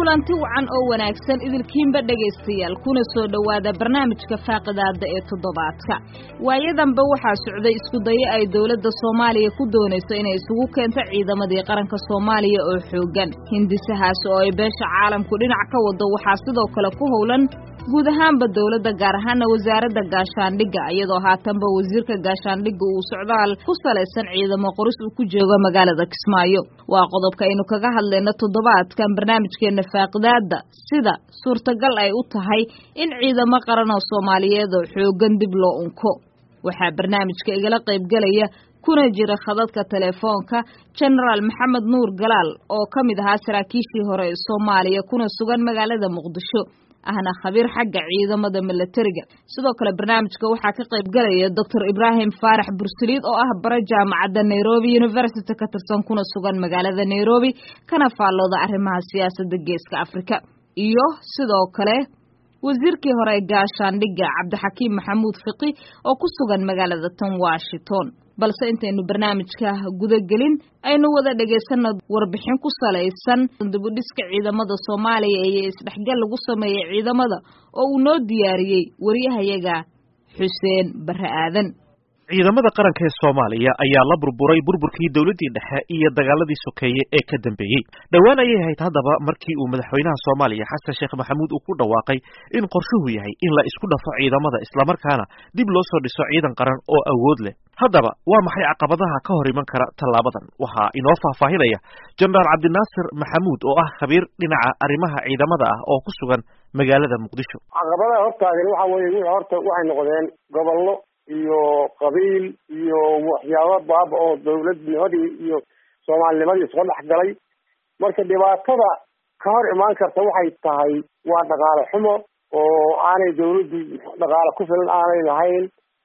kulanti wacan oo wanaagsan idilkiinba dhegaystayaal kuna soo dhowaada barnaamijka faaqidaada ee toddobaadka waayadanba waxaa socday iskudayo ay dowladda soomaaliya ku doonayso inay isugu keento ciidamadii qaranka soomaaliya oo xooggan hindisahaas oo ay beesha caalamku dhinac ka wado waxaa sidoo kale ku howlan guud ahaanba dowladda gaar ahaana wasaaradda gaashaandhigga iyadoo haatanba wasiirka gaashaandhigga uu socdaal ku salaysan ciidamo qoris uu ku joogo magaalada kismaayo waa qodobka aynu kaga hadlayno toddobaadkan barnaamijkeena faaqidaada sida suurtagal ay u tahay in ciidamo qaran oo soomaaliyeed oo xooggan dib loo unko waxaa barnaamijka igala qaybgelaya kuna jira khadadka telefoonka genaraal maxamed nuur galaal oo ka mid ahaa saraakiishii hore ee soomaaliya kuna sugan magaalada muqdisho ahna khabiir xagga ciidamada milatariga sidoo kale barnaamijka waxaa ka qayb galaya doctor ibraahim faarax bursaliid oo ah bare jaamacadda nairobi university ka tirsan kuna sugan magaalada nairobi kana faallooda arrimaha siyaasadda geeska afrika iyo sidoo kale wasiirkii hore ee gaashaandhigga cabdixakiim maxamuud fiqi oo ku sugan magaalada tan washington balse intaynu barnaamijka gudagelin aynu wada dhegaysanno warbixin ku salaysan dibudhiska ciidamada soomaaliya iyo isdhexgal lagu sameeyey ciidamada oo uu noo diyaariyey wariyahayaga xuseen barre aadan ciidamada qaranka ee soomaaliya ayaa la burburay burburkii dowladdii dhexe iyo dagaaladii sokeeye ee ka dambeeyey dhowaan ayay ahayd haddaba markii uu madaxweynaha soomaaliya xasan sheekh maxamuud uu ku dhawaaqay in qorshuhu yahay in la isku dhafo ciidamada islamarkaana dib loo soo dhiso ciidan qaran oo awood leh haddaba waa maxay caqabadaha ka hor iman kara tallaabadan waxaa inoo faahfaahinaya jenaraal cabdinaasir maxamuud oo ah khabiir dhinaca arrimaha ciidamada ah oo ku sugan magaalada muqdisho caqabadaha hortaagan waxa weeye wixii horta waxay noqdeen gobollo iyo qabiil iyo waxyaaba baaba oo dawladnimadii iyo soomaalinimadii isku dhex galay marka dhibaatada ka hor imaan karta waxay tahay waa dhaqaale xumo oo aanay dawladdu dhaqaale ku filan aanay lahayn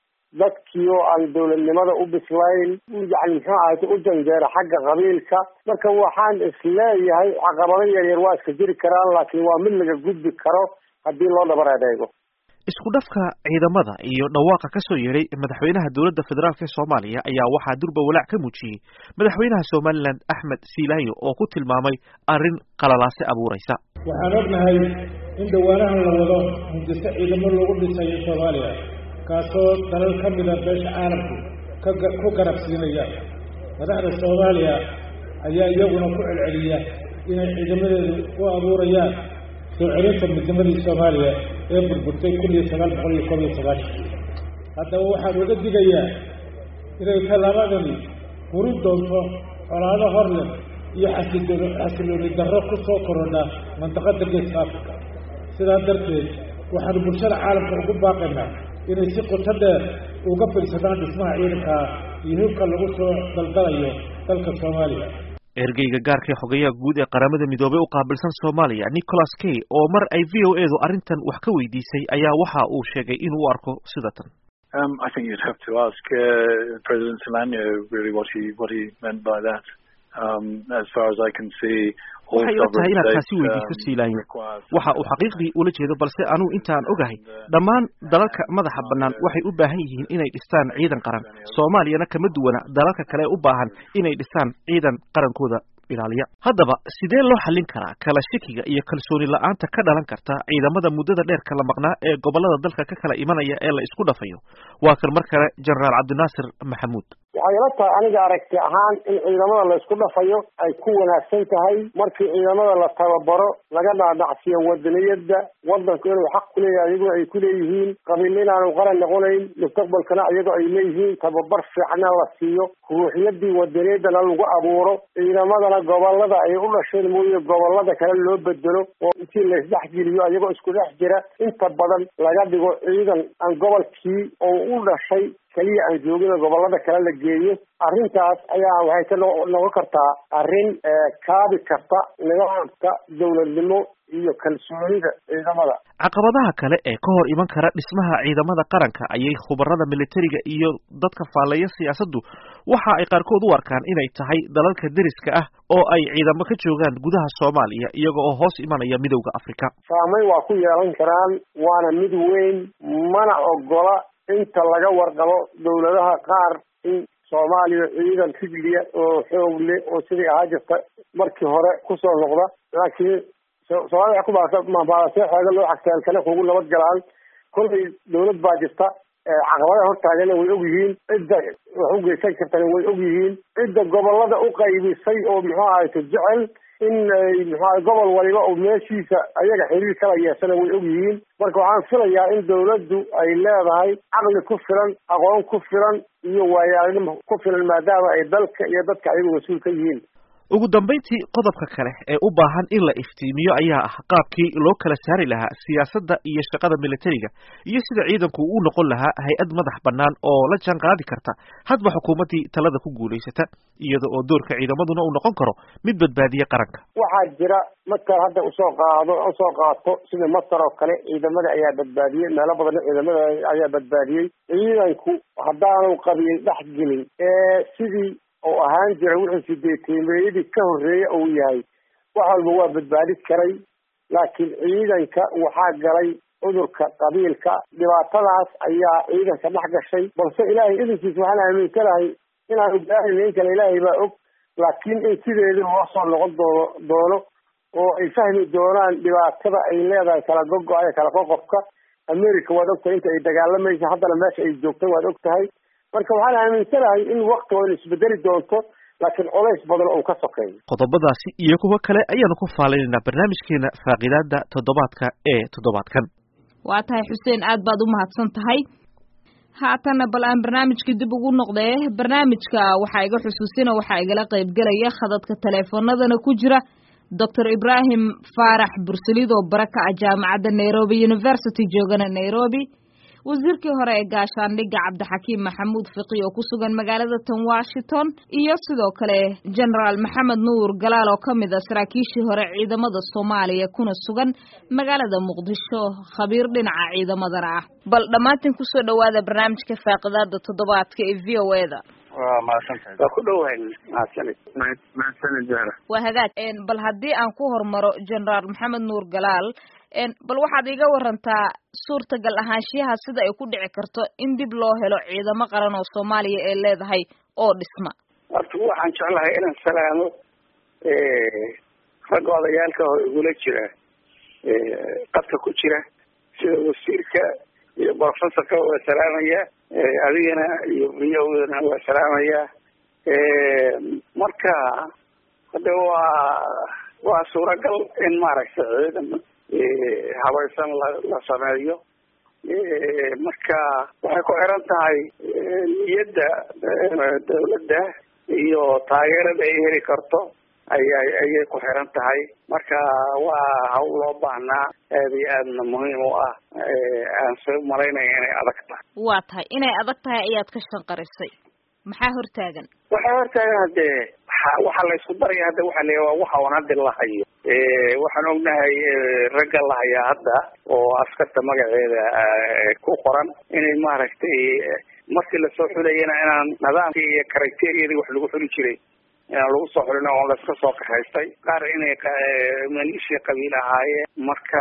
dadkii oo aan dawladnimada u bislayn yani muxuu ahayta u janjeera xagga qabiilka marka waxaan isleeyahay caqabado yaryar waa iska jiri karaan laakiin waa mid laga gudbi karo haddii loo dhabar adeego isku dhafka ciidamada iyo dhawaaqa ka soo yeedhay madaxweynaha dowladda federaalk ee soomaaliya ayaa waxaa durba walaac ka muujiyey madaxweynaha somalilan axmed siilaayo oo ku tilmaamay arrin qalalaase abuuraysa waxaan ognahay in dhawaanahan la wado hindiso ciidamo lagu dhisayo soomaaliya kaasoo dalal ka mida beesha caalamku ku garabsiinaya madaxda soomaaliya ayaa iyaguna ku celceliya inay ciidamadeedu u abuurayaan soo celinta midnimadii soomaaliya ee burburtay kun iyo sagaal boqol iyo koob iyo sagaashan haddaba waxaan uga digayaa inay tallaabadani hurin doonto colaado hor leh iyo xasilooni xasilooni darro ku soo korodha mandaqada geeska africa sidaa darteed waxaanu bulshada caalamka ugu baaqaynaa inay si qoto dheer uga fiirsadaan dhismaha ciidanka iyo hibka lagu soo daldalayo dalka soomaaliya ergeyga gaarkae xogayaha guud ee qaramada midoobey u qaabilsan soomaaliya nicholas kay oo mar ay v o edu arrintan wax ka weydiisay ayaa waxa uu sheegay inuu u arko sida tan I think you'd have to ask uh, President Solano really what he what he meant by that. Um, as far as I can see, waxay ila tahay inaad taasi weydiiso siilaanyo waxa uu xaqiiqdii ula jeedo balse anugu intaan ogahay dhammaan dalalka madaxa bannaan waxay u baahan yihiin inay dhistaan ciidan qaran soomaaliyana kama duwana dalalka kale u baahan inay dhistaan ciidan qarankooda ilaaliya haddaba sidee loo xallin karaa kala shakiga iyo kalsooni la-aanta ka dhalan karta ciidamada muddada dheer kala maqnaa ee gobollada dalka ka kala imanaya ee la isku dhafayo waa kan mar kale jenaraal cabdinaasir maxamuud waxay ila tahay aniga aragti ahaan in ciidamada la isku dhafayo ay ku wanaagsan tahay markii ciidamada la tababaro laga dhaadhacsiyo wadaniyada wadanku inuu xaq kuleeyahay iyagoo ay kuleeyihiin qabiil inaanu qaran noqonayn mustaqbalkana iyagoo ay leeyihiin tababar fiicna la siiyo ruuxyadii wadaniyadana lagu abuuro ciidamadana gobolada ay u dhasheen mooye gobolada kale loo bedelo oo intii la isdhexgeliyo iyagoo isku dhex jira inta badan laga dhigo ciidan aan gobolkii oo u dhashay keliya aan joogina gobolada kale la geeyo arrintaas ayaa waxay ka noqon kartaa arrin kaabi karta nidaamka dawladnimo iyo kalsoonida ciidamada caqabadaha kale ee ka hor iman kara dhismaha ciidamada qaranka ayay khubarada militariga iyo dadka faallaya siyaasaddu waxa ay qaarkood u arkaan inay tahay dalalka deriska ah oo ay ciidamo ka joogaan gudaha soomaaliya iyaga oo hoos imanaya midowda afrika saameyn waa ku yeelan karaan waana mid weyn mana ogola inta laga warqabo dawladaha qaar in soomaaliya ciidan rijliya oo xoog leh oo sidii ahaa jirta markii hore kusoo noqda laakiin soomaalida ku maabaalasee xeega loo xagtaalkale kugu nabad galaan kolay dawlad baa jirta caqabadaha hortaagana way og yihiin cidda wax u geysan kartana way og yihiin cidda gobolada u qaybisay oo muxuu ahayto jecel in ay muxuaha gobol waliba oo meeshiisa ayaga xiriir kala yeeshana way og yihiin marka waxaan filayaa in dawladdu ay leedahay caqli ku filan aqoon ku filan iyo waayaanimo ku filan maadaama ay dalka iyo dadka ayagu mas-uul ka yihiin ugu dambayntii qodobka kale ee u baahan in la iftiimiyo ayaa ah qaabkii loo kala saari lahaa siyaasadda iyo shaqada militariga iyo sida ciidanku u noqon lahaa hay-ad madax bannaan oo la jaan qaadi karta hadba xukuumaddii talada ku guulaysata iyada oo doorka ciidamaduna uu noqon karo mid badbaadiya qaranka waxaa jira markaad hadda usoo qaado usoo qaato sida masar oo kale ciidamada ayaa badbaadiyey meelo badan ciidamada ayaa badbaadiyey ciidanku haddaanu qabiyey dhex gelin ee sidii oo ahaan jira wixii sideetiimeeyadii ka horreeya uu yahay wax walba waa badbaadi karay laakiin ciidanka waxaa galay cudurka qabiilka dhibaatadaas ayaa ciidanka dhex gashay balse ilaahay idinkiis waxaan aaminsanahay inaanu gaarin in kale ilaahay baa og laakiin in sideedii loo soo noqon doono doono oo ay fahmi doonaan dhibaatada ay leedahay kala gogo-aya kala qoqobka america waad ogtahay inta ay dagaalamaysa haddana meesha ay joogtay waad og tahay marka waxaan aaminsanahay in waktigooda isbedeli doonto laakiin colays badan oo ka sokeeyo qodobadaasi iyo kuwo kale ayaanu ku faalaynayna barnaamijkeena faaqidaada toddobaadka ee toddobaadkan waa tahay xuseen aad baad u mahadsan tahay haatanna bal aan barnaamijka dib ugu noqdee barnaamijka waxaa iga xusuusina waxaa igala qaybgelaya khadadka taleefoonadana ku jira doctor ibrahim faarax bursalid oo bara ka ah jaamacadda nairobi university joogana nairobi wasiirkii hore ee gaashaandhigga cabdixakiim maxamuud fiqi oo ku sugan magaalada tan washington iyo sidoo kale generaal maxamed nuur galaal oo ka mid a saraakiishii hore ciidamada soomaaliya kuna sugan magaalada muqdisho khabiir dhinaca ciidamadana ah bal dhammaantiin kusoo dhawaada barnaamijka faaqidaada toddobaadka ee v o e da waa mahadsantahay waa ku dhowahay mahadsanid mahadsanid zahra waa hagaag bal haddii aan ku hormaro generaal maxamed nuur galaal bal waxaad iga warantaa suurtagal ahaanshiyaha sida ay ku dhici karto in dib loo helo ciidamo qaran oo soomaaliya ee leedahay oo dhisma horta waxaan jeclahay inaan salaamo ragga odayaalka oo igula jira qadka ku jira sida wasiirka iyo professorka waa salaamaya adigana iyo viyowdana waa salaamaya marka hade waa waa suuragal in maaragtay ciidan habaysan la la sameeyo marka waxay ku xiran tahay niyadda dawladda iyo taageerada ay heli karto ayay ayay ku xiran tahay marka waa hawl loo baahnaa aad iyo aadna muhiim u ah aan soo malaynaya inay adag tahay waa tahay inay adag tahay ayaad ka shanqarisay maxaa hortaagan waxaa hortaagan hadee waxa la isku daraya hadda waxa la waa waxa un hadda la hayo waxaan ognahay ragga la hayaa hadda oo askarta magaceeda ku qoran inay maaragtay markii lasoo xulayana inaan nidaamkii iyo criteriyadii wax lagu xuli jiray inaan lagu soo xulin oo laiska soo kaxaystay qaar inay maleeshiya qabiil ahaayeen marka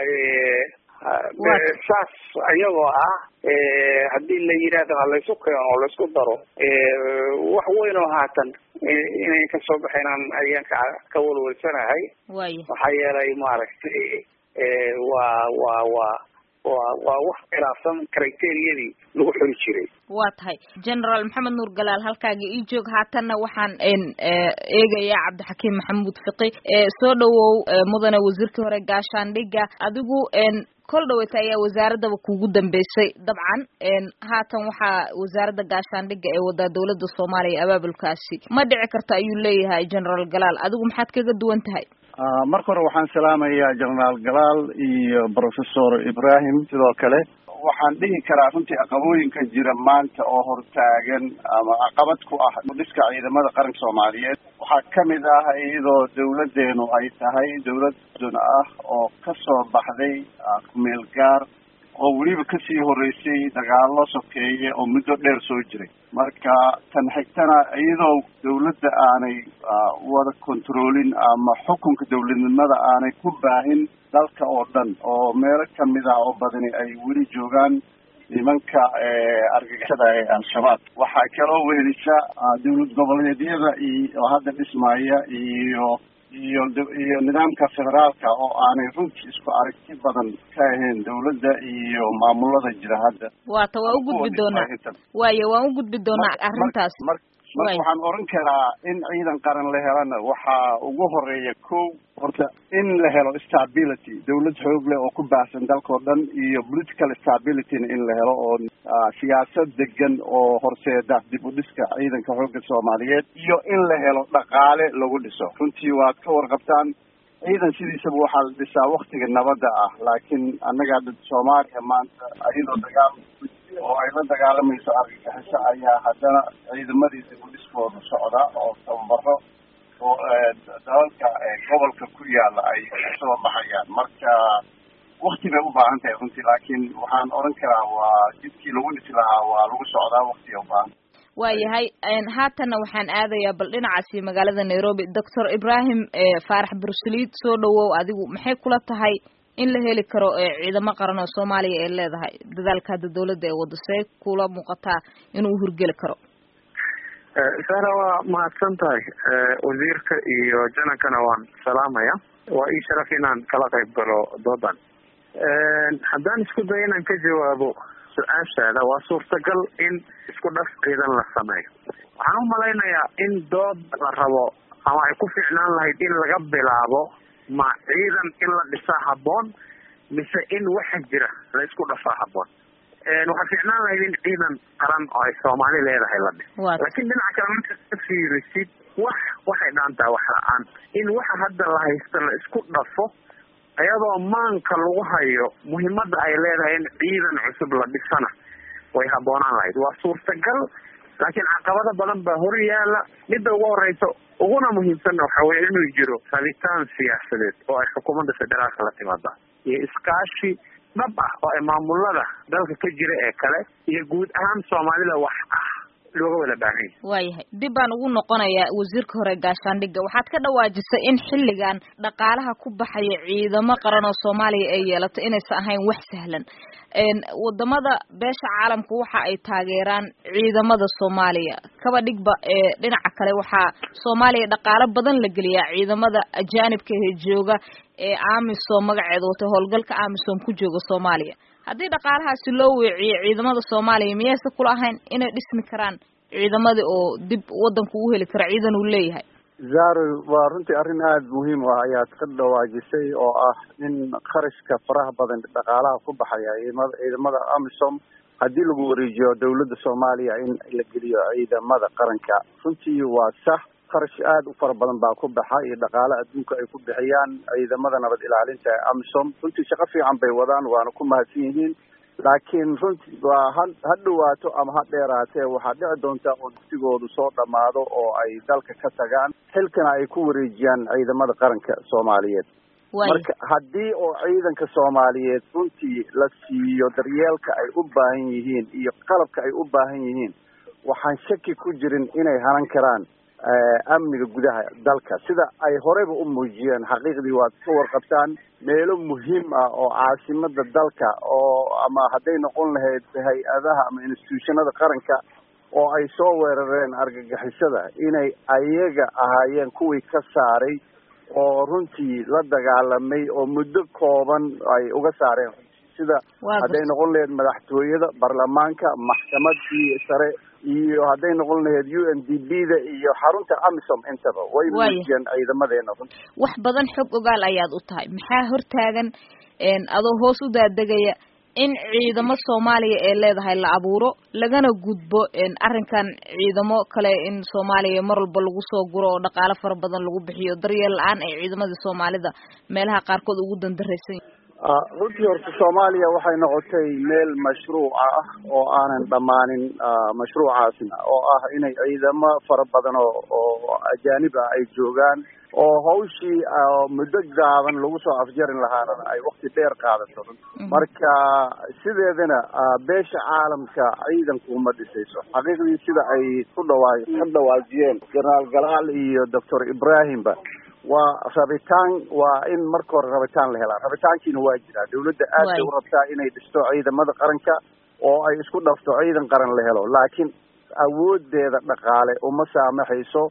saas iyagoo ah haddii la yidhaahdo ha laysu keeno oo laysku daro wax weyn oo haatan inayn kasoo baxaynaan ayaan ka ka walwalsanahay waaya maxaa yeelay maaragtay waa waa waa waa waa wax khilaafsan criteriyadii lagu xuli jiray waa tahay generaal maxamed nuur galaal halkaaga ii joog haatanna waxaan eegayaa cabdixakiim maxamuud fiqi soo dhawow mudane wasiirkii hore gaashaandhigga adigu kol dhaweyta ayaa wasaaraddaba kugu dambeysay dabcan haatan waxaa wasaaradda gaashaandhigga ee wadaa dawladda soomaaliya abaabulkaasi ma dhici karto ayuu leeyahay generaal galaal adigu maxaad kaga duwan tahay marka hore waxaan salaamayaa generaal galaal iyo professor ibrahim sidoo kale waxaan dhihi karaa runtii caqabooyinka jira maanta oo hortaagan ama caqabad ku ah dhiska ciidamada qaranka soomaaliyeed waxaa kamid ah iyadoo dawladeenu ay tahay dawlad dun ah oo kasoo baxday kumeel gaar oo weliba kasii horeysay dagaalo sokeeye oo muddo dheer soo jiray marka tan xigtana iyadoo dawladda aanay wada controlin ama xukunka dawladnimada aanay ku baahin dalka oo dhan oo meelo kamid ah oo badani ay weli joogaan nimanka argagixisada ee al-shabaab waxaa kaloo wehelisa dawlad goboleedyada iyo oo hadda dhismaya iyo iyo iyo nidaamka federaalka oo aanay runtii isku aragti badan ka ahayn dawladda iyo maamulada jira hadda waata waan u gudbi doonaa waayo waan u gudbi doonaa arrintaas marka waxaan oran karaa in ciidan qaran la helana waxaa ugu horeeya ko horta in la helo stability dawlad xoog leh oo ku baahsan dalkao dhan iyo political stabilityna in la helo oo siyaasad degan oo horseeda dib u dhiska ciidanka xoogga soomaaliyeed iyo in la helo dhaqaale lagu dhiso runtii waad ka warqabtaan ciidan sidiisaba waxaa la dhisaa waktiga nabadda ah laakiin annaga soomaaliya maanta ayadoo dagaal oo ay la dagaalamayso argagixiso ayaa haddana ciidamadii dib u dhiskooda socda oo tababaro oo dalalka gobolka ku yaala ay soo baxayaan marka wakti bay u baahan tahay runtii laakiin waxaan oran karaa waa jidkii lagu dhisi lahaa waa lagu socdaa waktiga ubaahan waayahay haatanna waxaan aadayaa bal dhinacaasi magaalada nairobi doctor ibrahim faarax bursaliid soo dhawow adigu maxay kula tahay in la heli karo ciidamo qaran oo soomaaliya ay leedahay dadaalka hadda dawladda ee wado see kula muuqataa inuu hurgeli karo sara waa mahadsan tahay wasiirka iyo janankana waan salaamaya waa ii sharaf inaan kala qayb galo doodan haddaan isku dayo inaan ka jawaabo su-aashaada waa suurtagal in isku dhaf ciidan la sameeyo waxaan u malaynayaa in dood la rabo ama ay ku fiicnaan lahayd in laga bilaabo ma ciidan in la dhisaa habboon mise in waxa jira la isku dhafaa habboon waxaa fiicnaan lahayd in ciidan qaran oo ay soomaali leedahay la dhis laakiin dhinaca kale marka ka fiirisid wax waxay dhaantaa wax la-aan in waxa hadda la haysto la isku dhafo iyadoo maanka lagu hayo muhiimada ay leedahay in ciidan cusub la dhisana way habboonaan lahayd waa suurtagal laakiin caqabado badan baa hor yaala midda ugu horeysa uguna muhiimsanna waxa weye inuu jiro rabitaan siyaasadeed oo ay xukuumadda federaalka la timaada iyo iskaashi dhab ah oo ay maamulada dalka ka jira ee kale iyo guud ahaan soomaalida wax ah looga wada baahan yahay waayahay dib baan ugu noqonayaa wasiirka hore gaashaandhigga waxaad ka dhawaajisay in xilligan dhaqaalaha ku baxaya ciidamo qaran oo soomaaliya ay yeelato inaysan ahayn wax sahlan wadamada beesha caalamku waxa ay taageeraan ciidamada soomaaliya kaba dhigba ee dhinaca kale waxaa soomaaliya dhaqaalo badan la geliyaa ciidamada ajaanibka ee jooga ee amisom magaceeda watay howlgalka amisom ku jooga soomaaliya haddii dhaqaalahaasi loo weeciyo ciidamada soomaaliya miyayse kula ahayn inay dhismi karaan ciidamadii oo dib wadanku u heli kara ciidan uu leeyahay zaro waa runtii arrin aada muhiim u ah ayaad ka dhawaajisay oo ah in kharashka faraha badan dhaqaalaha ku baxaya ciidamada ciidamada amisom haddii lagu wareejiyo dawladda soomaaliya in la geliyo ciidamada qaranka runtii waa sax kharash aada u fara badan baa ku baxa iyo dhaqaale adduunka ay ku bixiyaan ciidamada nabad ilaalinta ee amisom runtii shaqo fiican bay wadaan waana ku mahadsan yihiin laakiin runtii waa ha ha dhawaato ama ha dheeraatee waxaa dhici doonta oo dugsigoodu soo dhammaado oo ay dalka ka tagaan xilkana ay ku wareejiyaan ciidamada qaranka soomaaliyeed marka haddii oo ciidanka soomaaliyeed runtii la siiyo daryeelka ay u baahan yihiin iyo qalabka ay u baahan yihiin waxaan shaki ku jirin inay hanan karaan amniga gudaha dalka sida ay horeyba u muujiyeen xaqiiqdii waad ka warqabtaan meelo muhiim ah oo caasimada dalka oo ama hadday noqon lahayd hay-adaha ama institutionada qaranka oo ay soo weerareen argagixisada inay ayaga ahaayeen kuwii ka saaray oo runtii la dagaalamay oo muddo kooban ay uga saareen sida hadday noqon lahayd madaxtooyada baarlamaanka maxkamadii sare iyo hadday noqon lahayd u n d b da iyo xarunta amisom intaba way muujiyeen ciidamadeena runti wax badan xog ogaal ayaad u tahay maxaa hortaagan adoo hoos u daadegaya in ciidamo soomaaliya ee leedahay la abuuro lagana gudbo arrinkan ciidamo kale in soomaaliya mar walba lagu soo guro oo dhaqaalo fara badan lagu bixiyo daryeel la-aan ay ciidamadii soomaalida meelaha qaarkood ugu dandaraysan runtii horta soomaaliya waxay noqotay meel mashruuca ah oo aanan dhammaanin mashruucaasna oo ah inay ciidamo fara badan oo oo ajaanib ah ay joogaan oo hawshii muddo gaaban lagu soo afjarin lahaana ay wakti dheer qaadato marka sideedana beesha caalamka ciidanku uma dhisayso xaqiiqdii sida ay ku dhawaa ka dhawaajiyeen jenaraal galaal iyo doctor ibrahimba waa rabitaan waa in marka hore rabitaan la helaa rabitaankiina waa jiraa dawladda aad bay u rabtaa inay dhisto ciidamada qaranka oo ay isku dhafto ciidan qaran la helo laakiin awoodeeda dhaqaale uma saamaxayso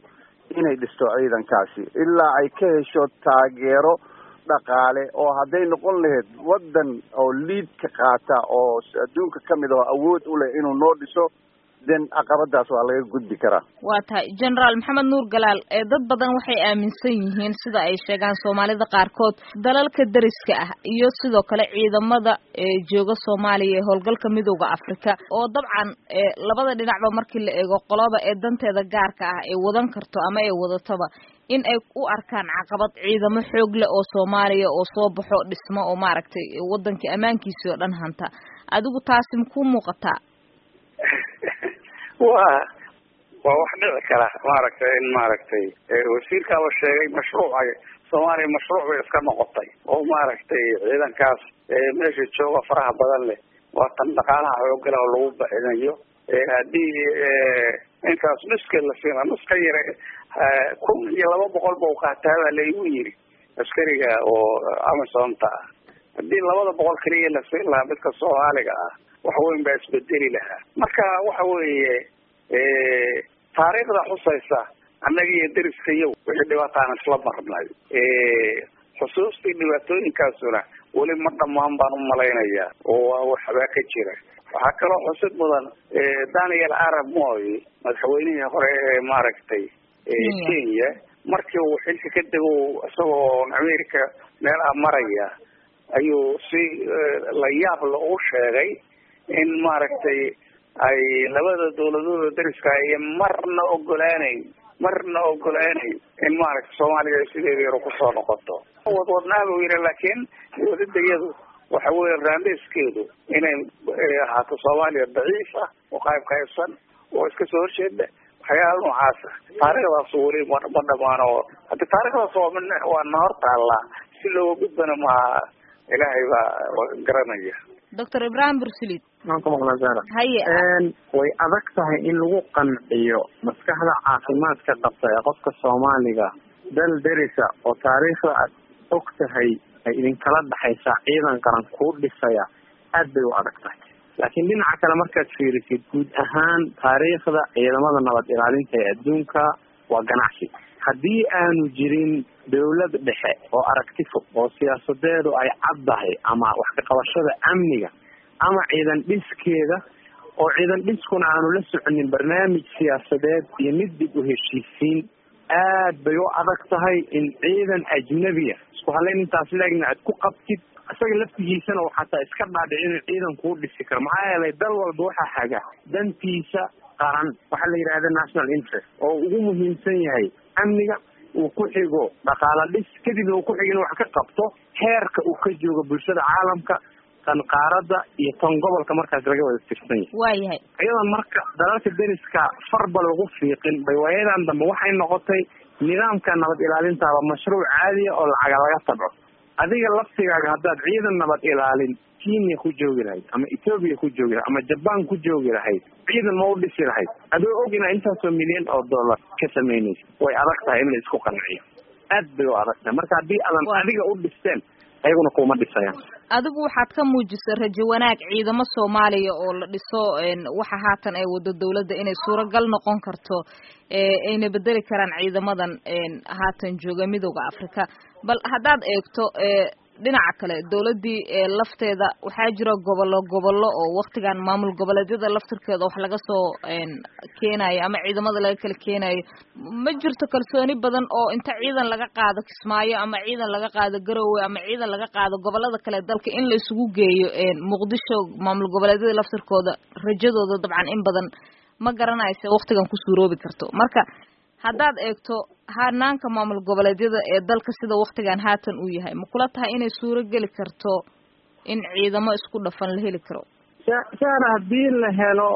inay dhisto ciidankaasi ilaa ay ka hesho taageero dhaqaale oo hadday noqon lahayd waddan oo liidka qaata oo adduunka ka mid oo awood u leh inuu noo dhiso den caqabadaas waa laga gudbi karaa waa tahay generaal maxamed nuur galaal ee dad badan waxay aaminsan yihiin sida ay sheegaan soomaalida qaarkood dalalka deriska ah iyo sidoo kale ciidamada ee jooga soomaaliya ee howlgalka midooda africa oo dabcan labada dhinacba markii la eego qoloba ee danteeda gaarka ah ay wadan karto ama ay wadataba in ay u arkaan caqabad ciidamo xoog leh oo soomaaliya oo soo baxo dhismo oo maaragtay wadankii ammaankiisii oo dhan hanta adigu taasi makuu muuqataa waa waa wax dhici kara maaragtay in maaragtay wasiirkaaba sheegay mashruuca soomaaliya mashruuc bay iska noqotay oo maaragtay ciidankaas meesha jooga faraha badan leh waa tan dhaqaalaha xoogala oo lagu baxinayo haddii intaas nuska la siina nuska yare kun iyo laba boqol ba u qaataa baa laigu yiri askariga oo amazonta ah haddii labada boqol keliya la siin lahaa midka soomaaliga ah wax weyn baa isbedeli lahaa marka waxa weeye taariikhda xusaysa annaga iyo deriskayow wixii dhibaataan isla marnay xusuustii dhibaatooyinkaasuna weli ma dhamaan baan umalaynayaa oo waxbaa ka jira waxaa kaloo xusid mudan daniel arab moy madaxweynihii hore ee maaragtay kenya markii uu xilka ka dego isagoo america meel ah maraya ayuu si la yaab la u sheegay in maaragtay ay labada dawladooda dariska iyo marna ogolaaneyn marna ogolaaneyn in maaragtay soomaaliya ay sideeda yaro kusoo noqoto wadwadnaa buu yidhi laakiin wadadayadu waxa weeye raandheyskeedu inay ahaato soomaaliya daciif ah oo qayb qaybsan oo iska soo horjeeda waxyaala noocaasa taariikhdaas weli ma ma dhamaano haddi taarikhdaas waa min waa na hor taallaa si looga gudbana maaha ilaahay baa garanaya doctor ibrahim bursulid waan ku maqlaa sara haye way adag tahay in lagu qanciyo maskaxda caafimaadka qabta ee qofka soomaaliga dal derisa oo taariikhda aad og tahay ay idinkala dhaxaysaa ciidan qaran kuu dhisaya aad bay u adag tahay laakiin dhinaca kale markaad fiirisid guud ahaan taariikhda ciidamada nabad ilaalinta ee adduunka waa ganacsi haddii aanu jirin dawlad dhexe oo aragti fog oo siyaasadeedu ay caddahay ama wax ka qabashada amniga ama ciidan dhiskeeda oo ciidan dhiskuna aanu la soconin barnaamij siyaasadeed iyo mid dib u heshiisiin aad bay u adag tahay in ciidan ajnabiya isku halayn intaas laegna aad ku qabtid isaga laftigiisana uu xataa iska dhaadhici inuu ciidan kuu dhisi karo maxaa yeelay dal walba waxaa haga dantiisa qaran waxaa la yidhahda national interest oo ugu muhiimsan yahay amniga uu ku xigo dhaqaala dhis kadibna uu ku xigo inuu wax ka qabto heerka uu ka joogo bulshada caalamka tan qaarada iyo tan gobolka markaas laga wada tirsan yahay waayahay iyadan marka dalalka deriska farba lagu fiiqin bay waayadan dambe waxay noqotay nidaamka nabad ilaalintaaba mashruuc caadiya oo lacaga laga tabco adiga laftigaaga haddaad ciidan nabad ilaalin kenya ku joogi lahayd ama ethoobia ku joogi lahayd ama jaban ku joogi lahayd ciidan ma u dhisi lahayd adoo og inaa intaasoo milyan oo dollar ka samaynaysa way adag tahay in la isku qanciyo aad bay u adag tahay marka haddii aadan adiga u dhisteen ayaguna kuma dhisayaan adigu waxaad ka muujisay rajo wanaag ciidamo soomaaliya oo la dhiso waxa haatan ay wado dawladda inay suuragal noqon karto ayna bedeli karaan ciidamadan haatan jooga midooda africa bal haddaad eegto dhinaca kale dawladdii lafteeda waxaa jira gobollo gobollo oo waktigan maamul goboleedyada laftirkeeda wax laga soo keenayo ama ciidamada laga kala keenayo ma jirto kalsooni badan oo inta ciidan laga qaado kismaayo ama ciidan laga qaado garowe ama ciidan laga qaado gobolada kale dalka in la isugu geeyo muqdisho maamul goboleedyada laftirkooda rajadooda dabcan in badan ma garanaysa waktigan ku suuroobi karto marka haddaad eegto hanaanka maamul goboleedyada ee dalka sida waktigan haatan uu yahay ma kula tahay inay suuro geli karto in ciidamo isku dhafan la heli karo saara haddii la helo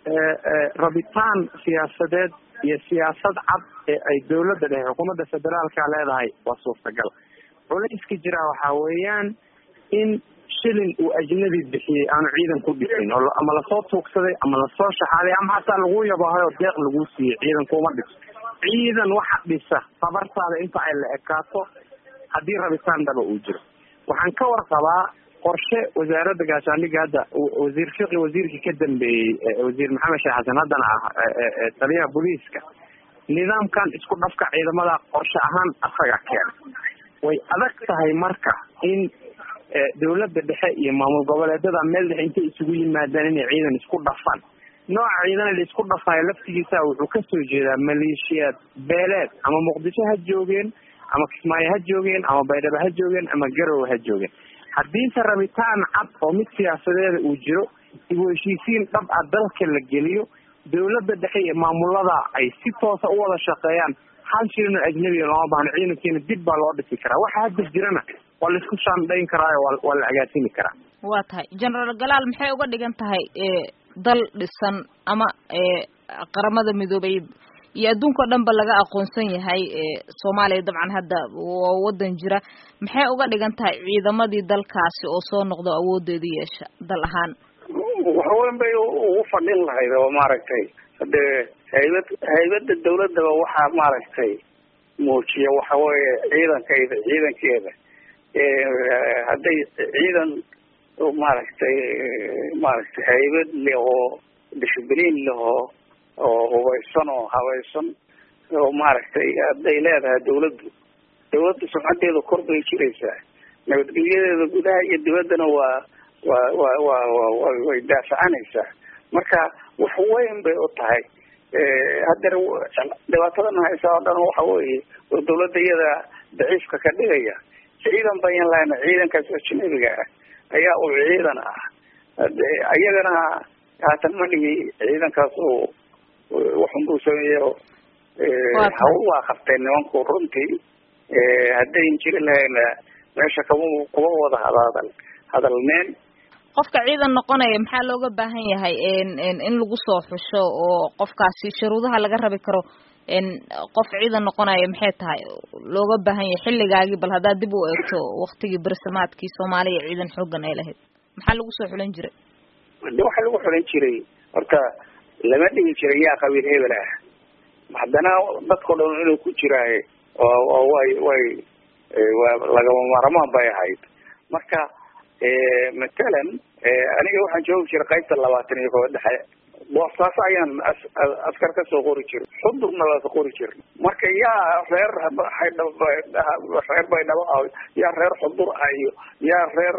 rabitaan siyaasadeed iyo siyaasad cad ee ay dawladda dhexe xukuumadda federaalka leedahay waa suurtagal culayska jira waxaa weeyaan in shilin uu ajnabi bixiyey aanu ciidan ku dhisin oo ama lasoo tuugsaday ama lasoo shaxaaday ama hataa lagu yabahay oo deeq lagu siiyey ciidan kuma dhiso ciidan waxa dhisa tabartaada inta ay la ekaato haddii rabitaan dhaba uu jiro waxaan ka warqabaa qorshe wasaaradda gaashaandhigga hadda wasiir fiqi wasiirkii ka dambeeyey wasiir maxamed sheekh xasan haddana ah taliyaha booliiska nidaamkan isku dhafka ciidamada qorshe ahaan asaga keena way adag tahay marka in dawladda dhexe iyo maamul goboleedyada meel dhexe intay isugu yimaadaan inay ciidan isku dhafaan nooca ciidan la isku dhafayo laftigiisa wuxuu kasoo jeedaa maleeshiyaad beeleed ama muqdisho ha joogeen ama kismaayo ha joogeen ama baydhabo ha joogeen ama garowe ha joogeen haddiise rabitaan cad oo mid siyaasadeeda uu jiro ibu heshiisiin dhab ah dalka la geliyo dawladda dhexe iyo maamulada ay si toosa u wada shaqeeyaan hal shilin oo ajnabiga looma baahno ciidankeena dib baa loo dhisi karaa waxa hadda jirana waa laisku shaandhayn karaayo waa waa la agaasimi karaa waa tahay generaal galaal maxay uga dhigan tahay dal dhisan ama qaramada midoobay iyo adduunka o dhan ba laga aqoonsan yahay soomaaliya dabcan hadda waa wadan jira maxay uga dhigan tahay ciidamadii dalkaasi oo soo noqdo awoodeedu yeesha dal ahaan waxweyn bay ugu fadhin lahayd oo maaragtay hadee haybad haybada dawladaba waxaa maaragtay muujiya waxa weeye ciidankayda ciidankeeda hadday ciidan maaragtay maaragtay haybad leh oo dishibliin leh oo oo hubaysan oo habaysan oo maaragtay hadday leedahay dawladdu dawladda sumcadeeda kor bay jiraysaa nabadgelyadeeda gudaha iyo dibaddana waa waa wa wa wa way daafacanaysaa marka wax weyn bay u tahay hadeer dhibaatadana haysaa oo dhan waxa weeye oo dawladda iyada daciifka ka dhigaya ciidan bayan lahayna ciidankaas ajnabiga ah ayaa uu ciidan ah iyagana haatan ma dhigi ciidankaas uu waxun buu sameeyo hawl waa qabteen nimanku runtii haddayn jiri lahayna meesha kama kuma wada hadadal hadalneen qofka ciidan noqonaya maxaa looga baahan yahay in lagu soo xusho oo qofkaasi shuruudaha laga rabi karo qof ciidan noqonaya maxay tahay looga baahan yahay xilligaagii bal haddaad dib u eegto waktigii bersamaadkii soomaaliya ciidan xoogan ay lahayd maxaa lagu soo xulan jiray de waxaa lagu xulan jiray horta lama dhigi jiray yaa qabiil hebel ah haddana dadkao dhan inuu ku jiraaye oo way way lagama maarmaan bay ahayd marka matalan aniga waxaan joogi jiray qaybta labaatan iyo koba dhexe boostaas ayaan askar kasoo qori jiray xudurna lasa qori jir marka yaa reer reer baydhabo ah yaa reer xudur ah iyo yaa reer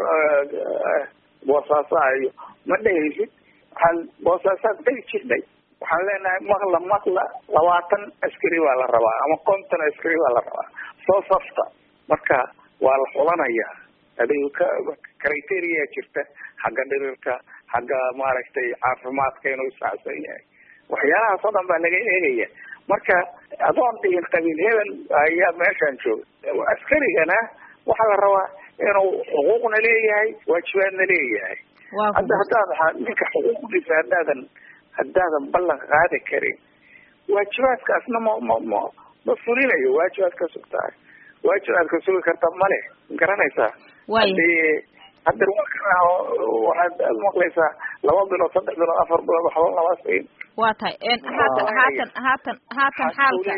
boosaaso ah iyo ma dhehaysid waxaan boosaasaad dhegi jirnay waxaan leenahay maqla maqla labaatan askari baa la rabaa ama konton askari baa la rabaa soo safta marka waa la xulanayaa adig ka criteria jirta xagga dhirirka xagga maaragtay caafimaadka inuu isaacsan yahay waxyaalahaas oo dhan baa laga eegaya marka adoon dhihin qabiil hebel ayaa meeshaan jooga askarigana waxaa la rabaa inuu xuquuqna leeyahay waajibaadna leeyahay hadda haddaad ninka xuquuqdiisa haddaadan haddaadan ballan qaadi karin waajibaadkaasna ma ma ma ma fulinayo waajibaadka sugtahay waajibaadka sugi karta male garanaysaa hadii hadda waxaad maqlaysaa laba bilood saddex bilood afar bilood waxba lama siin waa tahay haatan haatan haatan haatan xaalka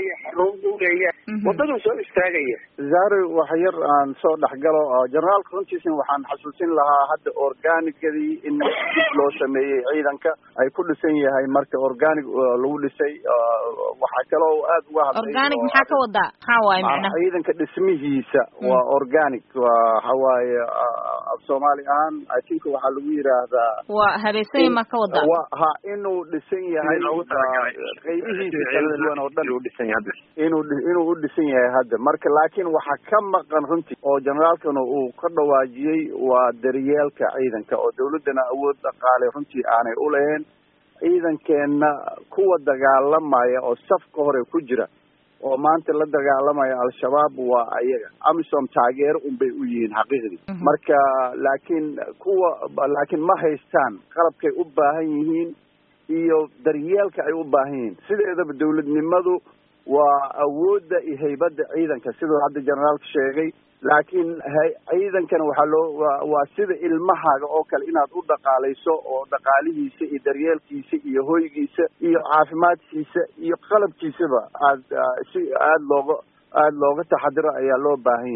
wadaduu soo istaagaya zari wax yar aan soo dhexgalo generaalka runtiisna waxaan xasuusin lahaa hadda organigadii in dib loo sameeyey ciidanka ay ku dhisan yahay marka organic lagu dhisay waxaa kaloo aad uga hadlay organic maxaa ka wadaa maxaa waaye macnaha ciidanka dhismihiisa waa organic waa waxawaaye af soomaali ahaan i think waxaa lagu yiraahdaa waa habeysanya ma ka wadaa wa ha inuu dhisan yahay qaybihiisa kala duwan oo dhan inuu inuu u dhisan yahay hadda marka laakiin waxaa ka maqan runtii oo generaalkana uu ka dhawaajiyey waa daryeelka ciidanka oo dawladdana awood dhaqaale runtii aanay u lahayn ciidankeenna kuwa dagaalamaya oo safka hore ku jira oo maanta la dagaalamaya al-shabaab waa ayaga amisom taageero unbay u yihiin xaqiiqdii marka laakiin kuwa laakiin ma haystaan qalabkay u baahan yihiin iyo daryeelka ay u baahan yihiin sideedaba dawladnimadu waa awoodda iyo haybadda ciidanka siduu hadda generaalka sheegay laakiin ciidankana waxaa loo wa waa sida ilmahaaga oo kale inaad u dhaqaalayso oo dhaqaalihiisa iyo daryeelkiisa iyo hoygiisa iyo caafimaadkiisa iyo qalabkiisaba aad si aada looga aada looga taxadiro ayaa loo baahan yahay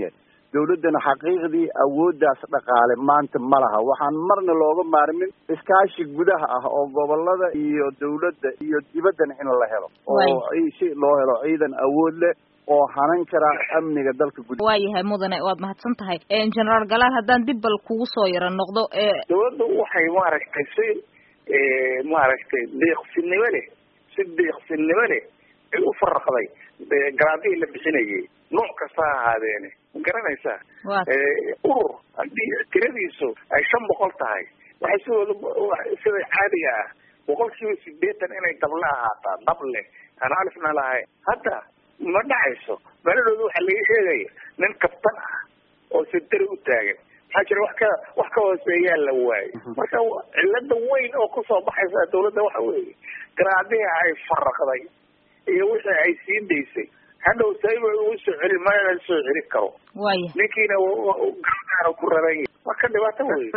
dawladdana xaqiiqdii awooddaas dhaqaale maanta ma laha waxaan marna looga maarmin iskaashi gudaha ah oo gobolada iyo dawladda iyo dibaddana in la helo oo si loo helo ciidan awood leh oo hanan kara amniga dalka gud waa yahay mudane waad mahadsan tahay generaal galaal haddaan dib bal kugu soo yaro noqdo dawladda waxay maaragtay si maaragtay deeqsinimo leh si deeqsinimo leh ay u faraqday garaadihii la bixinayay nooc kasta ha ahaadeene ma garanaysaa urur haddii tiradiisu ay shan boqol tahay waxay sidooda sida caadiga ah boqol kiiba sideetan inay dable ahaataa dable aan alifna lahayn hadda ma dhacayso meeladooda waxaa laga sheegaya nin kabtan ah oo sentari u taagan maxaa jira wax ka wax ka hooseeyaa la waayo marka cilada weyn oo kusoo baxaysa dawladda waxa weeye garaadihii ay faraqday iyo wixii ay sii daysay hadhow saiba ugu soo celin mana la soo celin karo waya ninkiina gargaara ku raran yahay marka dhibaato wey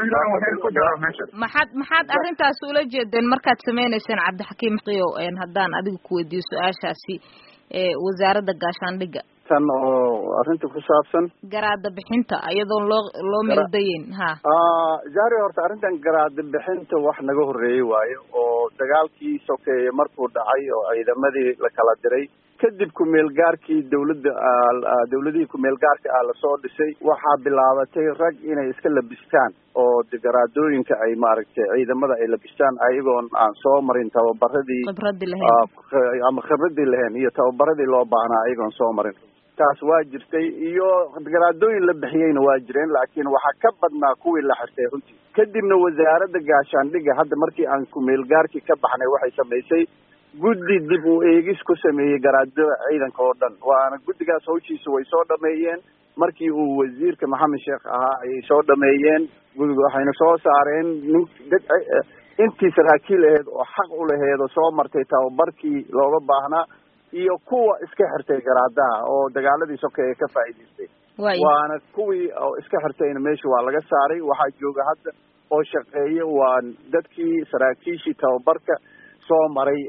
maxaad maxaad arrintaas ula jeedeen markaad sameyneyseen cabdixakiim qiyo haddaan adiga kuweydiiyo su-aashaasi wasaaradda gaashaandhigga tan oo arrinta ku saabsan garaada bixinta iyadoon loo loo meeldayeyn ha jahri horta arrintan garaada bixinta wax naga horreeyey waayo oo dagaalkii sokeeye markuu dhacay oo ciidamadii la kala diray kadib ku-meelgaarkii dawladda dawladihii ku-meelgaarka ah lasoo dhisay waxaa bilaabatay rag inay iska labistaan oo garaadooyinka ay maaragtay ciidamada ay labistaan ayagoon aan soo marin tababaradii khibradii lahayn ama khibradii lahayn iyo tababaradii loo baahnaa ayagoon soo marin taas waa jirtay iyo garaadooyin la bixiyeyna waa jireen laakiin waxaa ka badnaa kuwii la xirtay runtii kadibna wasaaradda gaashaandhigga hadda markii aan ku-meelgaarkii ka baxnay waxay samaysay guddi dib u eegis ku sameeyey garaadada ciidanka oo dhan waana guddigaas hawshiisa way soo dhameeyeen markii uu wasiirka maxamed sheekh ahaa ayay soo dhameeyeen waxayna soo saareen nin dad intii saraakiil aheed oo xaq u laheed oo soo martay tababarkii looga baahnaa iyo kuwa iska xirtay garaadaha oo dagaaladii sokeeye ka faa'iidaystay waana kuwii oo iska xirtayna meesha waa laga saaray waxaa jooga hadda oo shaqeeya waa dadkii saraakiishii tababarka soo maray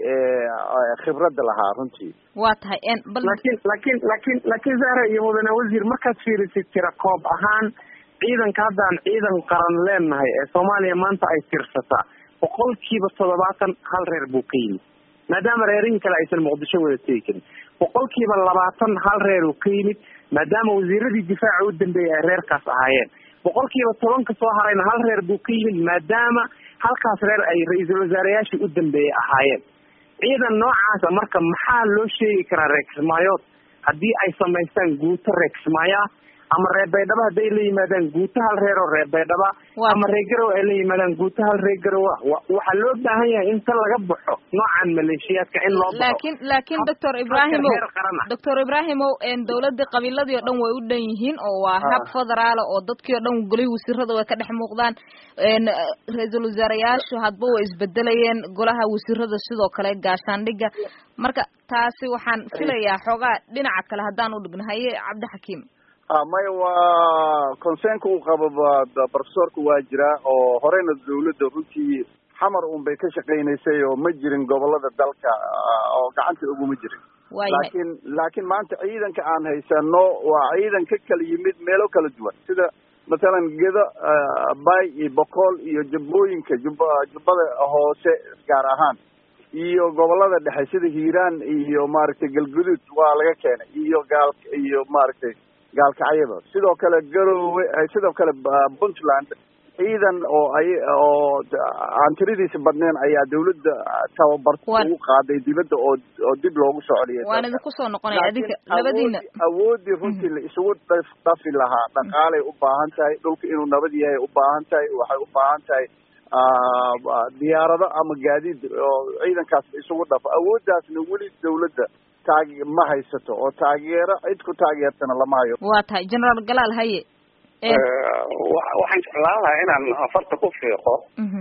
ee khibradda lahaa runtii waa tahay laakiin laakiin laakiin laakiin zahra iyo mudane wasiir markaad fiirisid tira koob ahaan ciidanka haddaan ciidan qaran leenahay ee soomaaliya maanta ay tirsataa boqolkiiba toddobaatan hal reer buu ka yimid maadaama reerihii kale aysan muqdisho wada tegi karin boqolkiiba labaatan hal reer uu ka yimid maadaama wasiiradii difaaca u dambeeyay ay reerkaas ahaayeen boqolkiiba tobanka soo harayna hal reer buu ka yimid maadaama halkaas reer ay ra-iisul wasaareyaashii u dambeeyey ahaayeen ciidan noocaasa marka maxaa loo sheegi karaa reer kismaayood haddii ay samaystaan guuto reer kismaayoa ama reer baydhabo hadday la yimaadaan guuto hal reer oo reer baydhaba ama reer garow ay la yimaadaan guuto hal reer garowa waxaa loo baahan yahay inta laga baxo noocan maleeshiyaadka in loo baxo laakiin laakiin doctor ibrahimow doctor ibrahimow dawladii qabiiladii oo dhan way u dhan yihiin oo waa hab federaala oo dadkii oo dhan golihii wasiirada way ka dhex muuqdaan ra-iisul wasaareyaashu hadba way isbedelayeen golaha wasiirada sidoo kale gaashaandhigga marka taasi waxaan filayaa xoogaa dhinaca kale haddaan u dhigno haye cabdixakiim maya waa concernka uu qabo professorka waa jiraa oo horeyna dawladda runtii xamar un bay ka shaqaynaysay oo ma jirin gobolada dalka oo gacanta uguma jirin laakiin laakiin maanta ciidanka aan haysano waa ciidan ka kala yimid meelo kala duwan sida mathalan gedo bay iyo boqol iyo jubbooyinka jub jubbada hoose gaar ahaan iyo gobolada dhexe sida hiiraan iyo maaragtay galguduud waa laga keenay iyo gaal iyo maaragtay gaalkacyada sidoo kale garowe sidoo kale puntland ciidan oo ay oo aan tiradiisa badneen ayaa dawladda tababarta ugu qaaday dibadda oo oo dib loogu soo celiyay waan idinku soo noqonaya adinka labadiina awoodii runtii la isugu dhafi lahaa dhaqaalay u baahan tahay dhulka inuu nabad yahay u baahan tahay waxay u baahan tahay diyaarado ama gaadiid oo ciidankaas isugu dhafo awooddaasna weli dawladda taag ma haysato oo taageero cid ku taageertana lama hayo waa tahay generaal galaal haye waxaan jeclaan lahaa inaan afarta ku fiiqo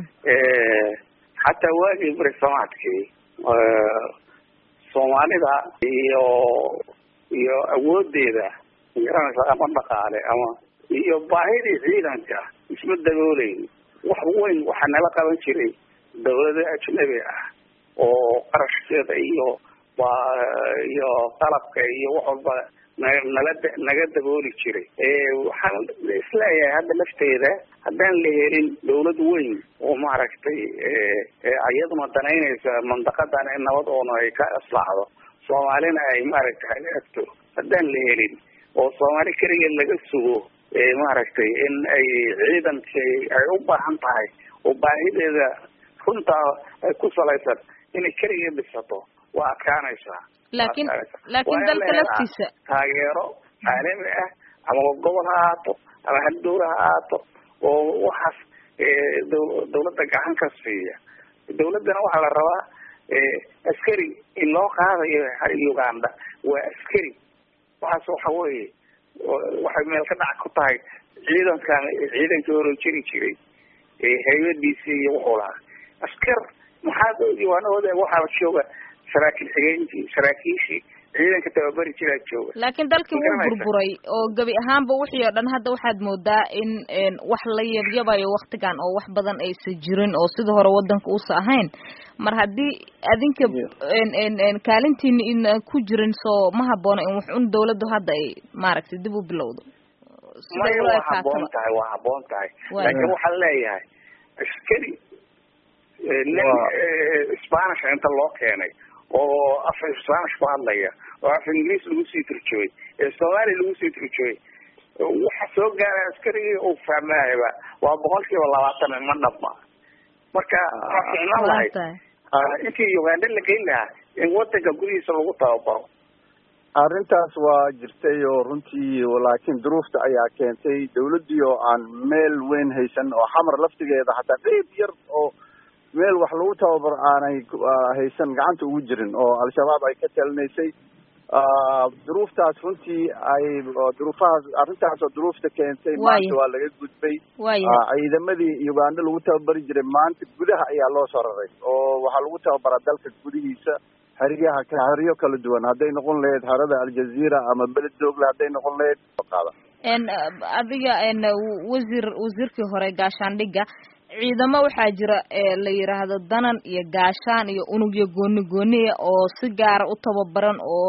xataa waagii beri samaadkii soomaalida iyo iyo awoodeeda magaranaysa ama dhaqaale ama iyo baahidii ciidanka isma dabooleyn wax weyn waxaa nala qaban jiray dawlado ajnabi ah oo qarashkeeda iyo iyo qalabka iyo wax walba nala naga dabooli jiray waxaan isleeyahay hadda lafteeda haddaan la helin dawlad weyn oo maaragtay iyaduna danaynaysa mandaqadan in nabad oona ay ka aslaacdo soomaalina ay maaragtay hagaagto haddaan la helin oo soomaali keligeed laga sugo maaragtay in ay ciidanka ay u baahan tahay oo baahideeda runtaa ay ku salaysan inay keligeed dhisato waa adkaanaysaa laakiin laakiin dalka laftiisa taageero caalami ah ama gobol ha ahaato ama hal dawla ha ahaato oo waxaas dawladda gacan ka siiya dawladdana waxaa la rabaa askari in loo qaadayo uganda waa askari waxaas waxa weeye waxay meel ka dhac ku tahay ciidankan ciidankii hore jiri jiray haybadiisii iyo wuxuu lahaa askar maxaa diiwaanahooda waxaa jooga saraakiil xigeenkii saraakiishii ciidanka tababari jiraa jooga laakiin dalkii wuu burburay oo gebi ahaanba wixii oo dhan hadda waxaad moodaa in wax la yabyabayo waktigan oo wax badan aysa jirin oo sida hore wadanka uusa ahayn mar haddii adinka kaalintiina ina ku jirin soo ma haboona in wax un dawladdu hadda ay maaragtay dib u bilowdo maya waa haboon tahay waa haboon tahay laakiin waxaan leeyahay askari nin spanish inta loo keenay oo af spanish ku hadlaya oo af ingiriis lagu sii turjooy ee soomaaliya lagu sii turjooy waxa soo gaara askarigii uu fahmaayaba waa boqol kiiba labaatan ma dhabma marka waxaa ficnaan lahayd intii uganda la geyn lahaa in wadanka gudihiisa lagu tababaro arrintaas waa jirtay oo runtii laakiin duruufta ayaa keentay dawladdii oo aan meel weyn haysan oo xamar laftigeeda hataa qeyb yar oo meel wax lagu tababaro aanay haysan gacanta ugu jirin oo al-shabaab ay ka talinaysay duruuftaas runtii ay duruufahaas arrintaas oo duruufta keentay maanta waa laga gudbay ciidamadii uganda lagu tababari jiray maanta gudaha ayaa loo soo raray oo waxaa lagu tababaraa dalka gudihiisa xeryaha xeryo kala duwan hadday noqon lahayd xerada aljazeera ama beled doogle hadday noqon lahayd qaada adiga wasiir wasiirkii hore gaashaandhigga ciidamo waxaa jira la yidhaahdo danan iyo gaashaan iyo unugyo gooni gooniya oo si gaara u tababaran oo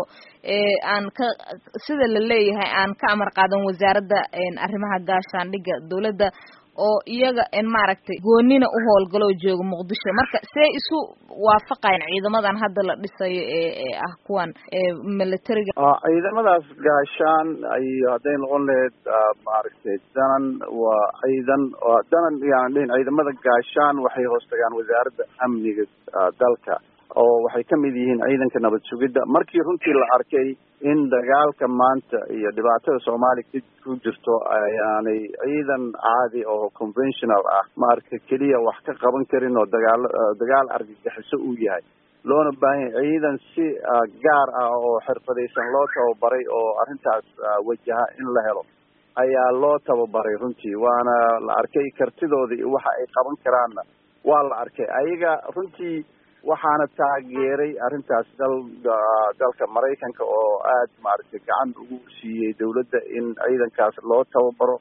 aan ka sida la leeyahay aan ka amar qaadan wasaaradda arrimaha gaashaandhigga dawladda oo iyaga maaragtay goonina u howlgalo oo jooga muqdisho marka see isu waafaqayan ciidamadan hadda la dhisayo ee ah kuwan militariga ciidamadaas gaashaan iyo hadday noqon lahayd maaragtay danan waa ciidan danan yaan dhihin ciidamada gaashaan waxay hoos tagaan wasaaradda amniga dalka oo waxay ka mid yihiin ciidanka nabad sugidda markii runtii la arkay in dagaalka maanta iyo dhibaatada soomaaliya ku jirto ayaanay ciidan caadi oo conventional ah maaragta keliya wax ka qaban karin oo dagaal dagaal argagixiso uu yahay loona baahan yahay ciidan si gaar ah oo xirfadaysan loo tababaray oo arrintaas wajaha in la helo ayaa loo tababaray runtii waana la arkay kartidooda iyo waxa ay qaban karaanna waa la arkay ayaga runtii waxaana taageeray arrintaas dal dalka maraykanka oo aad maaragtay gacan ugu siiyey dawladda in ciidankaas loo tababaro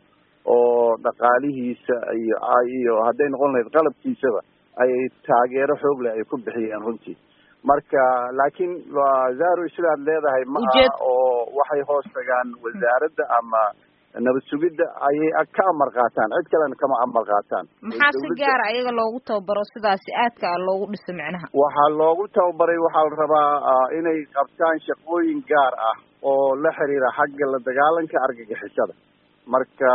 oo dhaqaalihiisa iyo iyo hadday noqon lahayd qalabkiisaba ay taageero xoog leh ay ku bixiyeen runtii marka laakiin zaro sidaad leedahay ma aha oo waxay hoos tagaan wasaaradda ama nabad sugidda ayay ka amar qaataan cid kalena kama amar qaataan maxaa si gaara ayaga loogu tababaro sidaasi aadka a loogu dhiso micnaha waxaa loogu tababaray waxaa la rabaa inay qabtaan shaqooyin gaar ah oo la xiriira xagga la dagaalanka argagixisada marka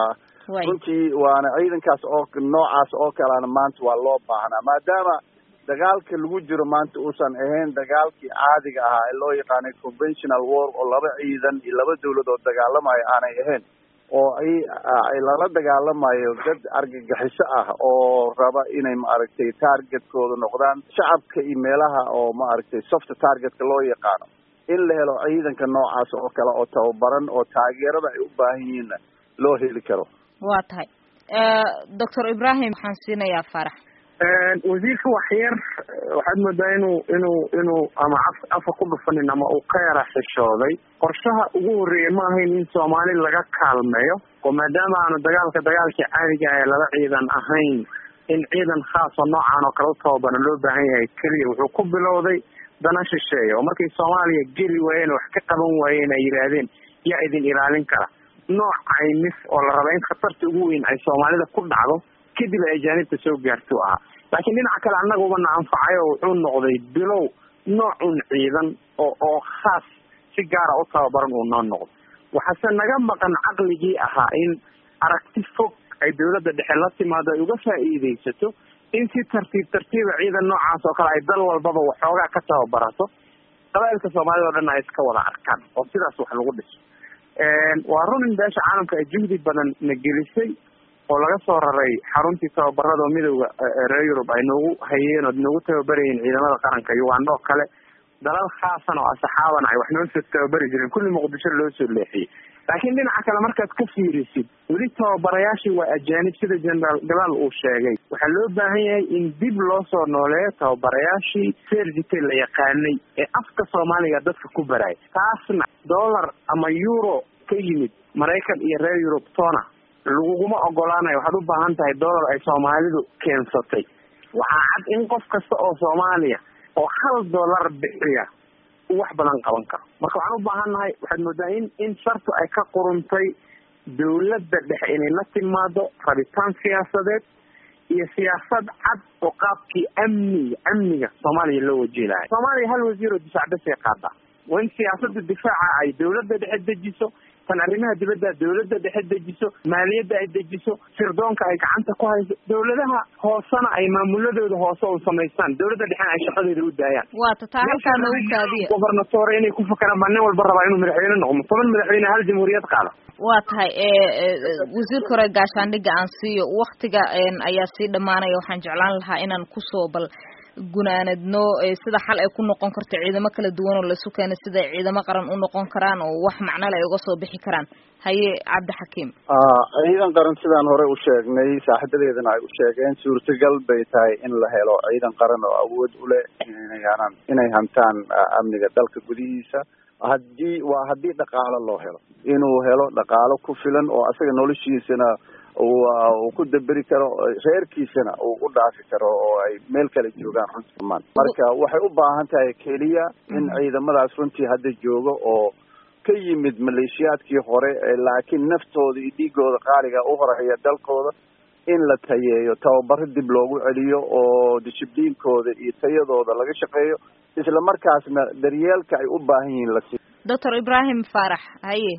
runtii waana ciidankaas oo noocaas oo kalena maanta waa loo baahnaa maadaama dagaalka lagu jiro maanta uusan ahayn dagaalkii caadiga ahaa ee loo yaqaanay conventional war oo laba ciidan iyo laba dawlad oo dagaalamayo aanay ahayn oo ay lala dagaalamayo dad argagixiso ah oo raba inay maaragtay targetkooda noqdaan shacabka iyo meelaha oo maaragtay soft targetka loo yaqaano in la helo ciidanka noocaas oo kale oo tababaran oo taageerada ay u baahan yihiinna loo heli karo waa tahay doctor ibrahim waxaan siinayaa farax wasiirka waxyar waxaad moodaa inuu inuu inuu ama af afa ku dhufanin ama uu ka yara xishooday qorshaha ugu horreeya ma ahayn in soomaali laga kaalmeeyo oo maadaama aanu dagaalka dagaalkii caadiga ah ee laba ciidan ahayn in ciidan khaas oo noocan oo kale u tababaran loo baahan yahay keliya wuxuu ku bilowday dana shisheeya oo markay soomaaliya geli waayeen wax ka qaban waayeen ay yidhaahdeen yaa idin ilaalin kara nooc caymis oo la raba in khatarta ugu weyn ay soomaalida ku dhacdo kadib ay ajaanibta soo gaarto ahaa laakiin dhinaca kale annaguba na anfacay oo wuxuu noqday bilow noocun ciidan oo oo khaas si gaara u tababaran uu noo noqdo waxaase naga maqan caqligii ahaa in aragti fog ay dawladda dhexe la timaado ay uga faa'iidaysato in si tartiib tartiiba ciidan noocaas oo kale ay dal walbaba waxoogaa ka tababarato qabailka soomaalida o dhan ay iska wada arkaan oo sidaas wax lagu dhiso waa run in beesha caalamka ay juhdi badan na gelisay oo laga soo raray xaruntii tababarada oo midowda reer yurub ay noogu hayeen oo noogu tababarayeen ciidamada qaranka uganda oo kale dalal khaasan oo asaxaaban ay wax noo soo tababari jireen kulli muqdisho loo soo leexiyey laakiin dhinaca kale markaad ka fiirisid weli tababarayaashii waa ajaanib sida generaal galaal uu sheegay waxaa loo baahan yahay in dib loo soo nooleeyo tababarayaashii sergite la yaqaanay ee afka soomaaliga dadka ku baraya taasna dollar ama euro ka yimid maraykan iyo reer yurub tona laguguma ogolaanayo waxaad u baahan tahay dollar ay soomaalidu keensatay waxaa cad in qof kasta oo soomaaliya oo hal dollar bixiya uu wax badan qaban karo marka waxaan u baahan nahay waxaad moodaa in in shartu ay ka quruntay dawladda dhexe inay la timaado rabitaan siyaasadeed iyo siyaasad cad oo qaabkii amniga amniga soomaaliya loo wajihi lahay soomaaliya hal wasiir oo difaac basay qaadaa waa in siyaasada difaaca ay dawladda dhexe dejiso tan arrimaha dibadda dawladda dhexe dejiso maaliyadda ay dejiso sirdoonka ay gacanta ku hayso dawladaha hoosena ay maamuladooda hoose u samaystaan dawladda dhexena ay shaqadeeda u daayaan waata taa halkaa noogu kaadiya gobernatore inay ku fakeraan baa nin walba rabaa inuu madaxweyne noqdo toban madaxweyne hal jamhuuriyad qaada waa tahay wasiirka hore gaashaandhigga aan siiyo waktiga ayaa sii dhamaanaya waxaan jeclaan lahaa inaan kusoo bal gunaanadno sida xal ay ku noqon karto ciidamo kala duwan oo laisu keena sida ay ciidamo qaran u noqon karaan oo wax macnole ay uga soo bixi karaan haye cabdixakiim ciidan qaran sidaan hore u sheegnay saaxiibadeedana ay u sheegeen suurtagal bay tahay in la helo ciidan qaran oo awood u leh inayaan inay hantaan amniga dalka gudihiisa haddii waa haddii dhaqaalo loo helo inuu helo dhaqaalo ku filan oo asaga noloshiisana uu ku daberi karo reerkiisana uu u dhaafi karo oo ay meel kale joogaan runtii maan marka waxay u baahan tahay keliya in ciidamadaas runtii hadda joogo oo ka yimid maleeshiyaadkii hore laakiin naftooda iyo dhiigooda qaaliga u horeeya dalkooda in la tayeeyo tababaro dib loogu celiyo oo dishibliinkooda iyo tayadooda laga shaqeeyo isla markaasna daryeelka ay u baahan yihiin la siiyo doctor ibrahim faarax haye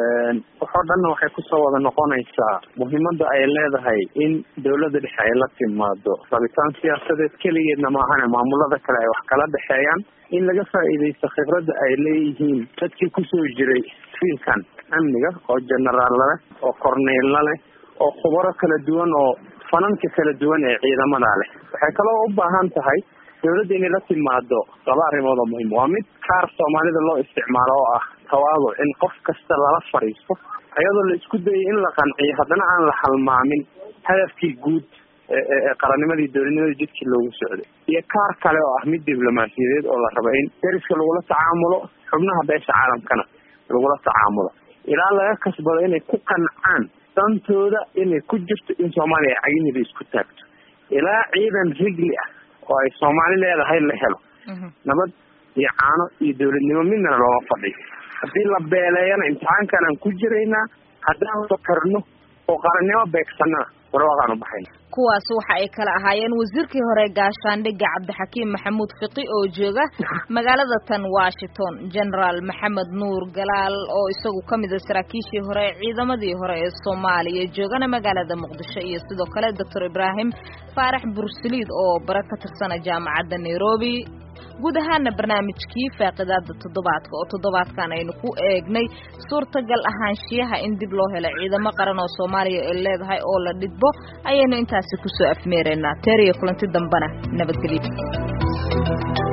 waxoo dhanna waxay kusoo wada noqonaysaa muhiimada ay leedahay in dawladda dhexe ay la timaado rabitaan siyaasadeed keligeedna maahane maamulada kale ay wax kala dhexeeyaan in laga faa'iidaysto khibradda ay leeyihiin dadkii kusoo jiray fiilkan amniga oo generaalla leh oo corneylla leh oo khubaro kala duwan oo fananka kala duwan ee ciidamada leh waxay kaloo u baahan tahay dawladda inay la timaado laba arrimood oo muhiim waa mid kaar soomaalida loo isticmaalo oo ah tawaaduc in qof kasta lala fadhiisto iyadoo la isku dayay in la qanciyo haddana aan la halmaamin hadafkii guud ee qarannimadii dowladnimadii jidkii loogu socday iyo kaar kale oo ah mid diblomaasiyadeed oo la raba in deriska lagula tacaamulo xubnaha beesha caalamkana lagula tacaamulo ilaa laga kasbado inay ku qancaan dantooda inay ku jirto in soomaaliya ay cagiheeda isku taagto ilaa ciidan rigli ah oo ay soomaali leedahay la helo nabad iyo caano iyo dawladnimo midnana looma fadhiyo haddii la beeleeyana imtixaankan aan ku jiraynaa haddaan fakarno oo qarannimo beegsanana warwaaqaan u baxayna kuwaas waxa ay kala ahaayeen wasiirkii hore gaashaandhigga cabdixakiim maxamuud fiqi oo jooga magaalada tan washington generaal maxamed nuur galaal oo isagu ka mid a saraakiishii hore ee ciidamadii hore ee soomaaliya joogana magaalada muqdisho iyo sidoo kale doctor ibraahim faarax bursaliid oo bare ka tirsana jaamacadda nairobi guud ahaana barnaamijkii faaqidaada toddobaadka oo toddobaadkan aynu ku eegnay suurtagal ahaanshiyaha in dib loo helo ciidamo qaran oo soomaaliya ay leedahay oo la dhidbo ayaynu intaasi kusoo afmeeraynaa teer iyo kulanti dambena nabadgelyo